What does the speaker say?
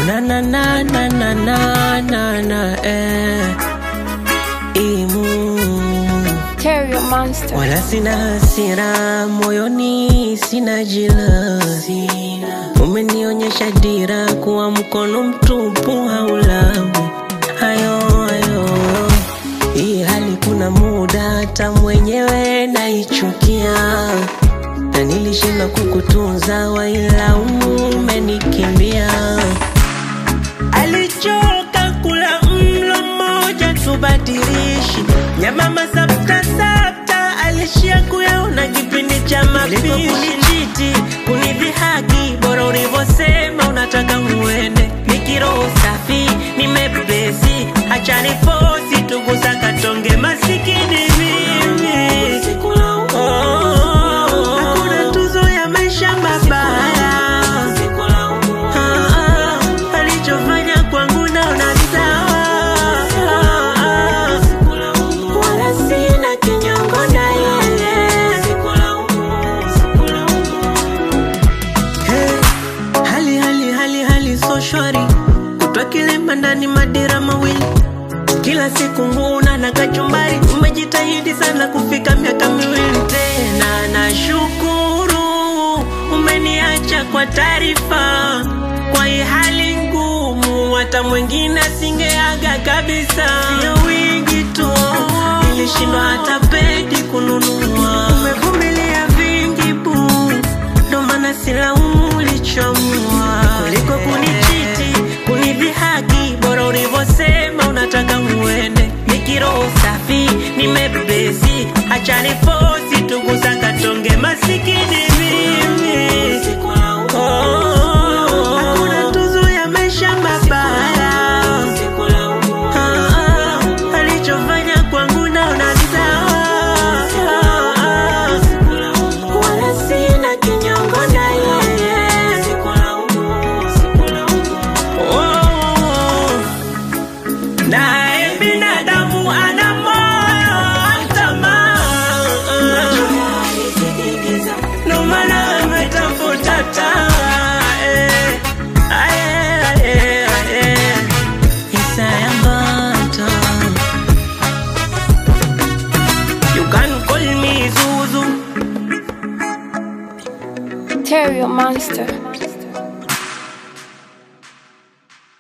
na na na na na na na na eh. Imu Terrio Monster. wala sina hasira moyoni, sina jilazi. Umenionyesha dira kuwa mkono mtupu haulawi hayo hayo. Hii hali kuna muda hata mwenyewe naichukia, na nilishindwa kukutunza, wailaumu umenikimbia. Alichoka kula mlo mmoja tubadilishi nyama masapta sapta, alishia kuyaona kipindi cha mapishi. Kunichiti kunidhihaki, bora ulivyosema unataka uende. Nikiroho safi nimepesi, acha nifosi tugusa katonge masikini mimi Oh, hakuna tuzo ya maisha mabaya Ah, ah, alichofanya kwangu naona sawa wala sina kinyongo na yeye Hey, hali hali hali hali so shwari kutwa kilema ndani madira mawili kila siku nguna na kachumbari umejitahidi sana kufika miaka miwili tena nashukuru umeniacha kwa taarifa kwa hii hali ngumu hata mwingine asingeaga kabisa sio wingi tu nilishindwa hata pedi kununua umevumilia vingi bu ndo maana silaumu ulichomua kuliko kunichiti kunidhihaki bora ulivyosema unataka uende nikiroho safi nimebesi acha nifosi tugusa katonge masikini mimi Oh, hakuna tuzo ya maisha mabaya Ah, ah, alichofanya kwangu naona sawa wala sina kinyongo na yeye Oh, naye binadamu ana moyo wa tamaa ndo maana ametafuta taa eh. Aye, aye, aye. Isaya Mbata. You can call me Zuzu Terrio Monster.